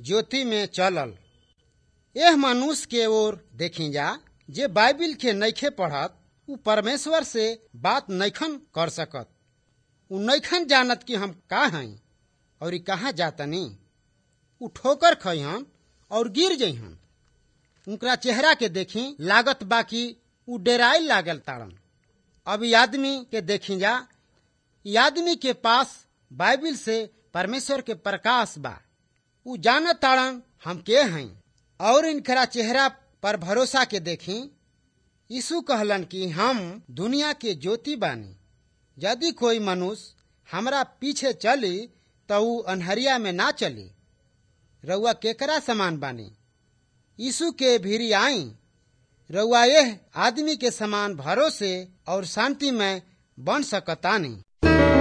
ज्योति में चलल एह मनुष्य के ओर देखी जा जे बाइबिल के नइखे पढ़त उ परमेश्वर से बात नइखन कर सकत उ नइखन जानत कि हम का हई और कहाँ जातनी उ ठोकर खइहन और गिर जइहन उनकरा चेहरा के देखी लागत बाकी उ डेराई लागल ताड़न अब ई आदमी के देखी जा ई आदमी के पास बाइबिल से परमेश्वर के प्रकाश बा उ जानत ताड़न हम के हई और इनकरा चेहरा पर भरोसा के देखी यीशु कहलन कि हम दुनिया के ज्योति बानी यदि कोई मनुष्य हमरा पीछे चली तो उ अनहरिया में ना चली रउआ केकरा समान बानी यीशु के भीरी आई रउआ यह आदमी के समान भरोसे और शांति में बन सकतानी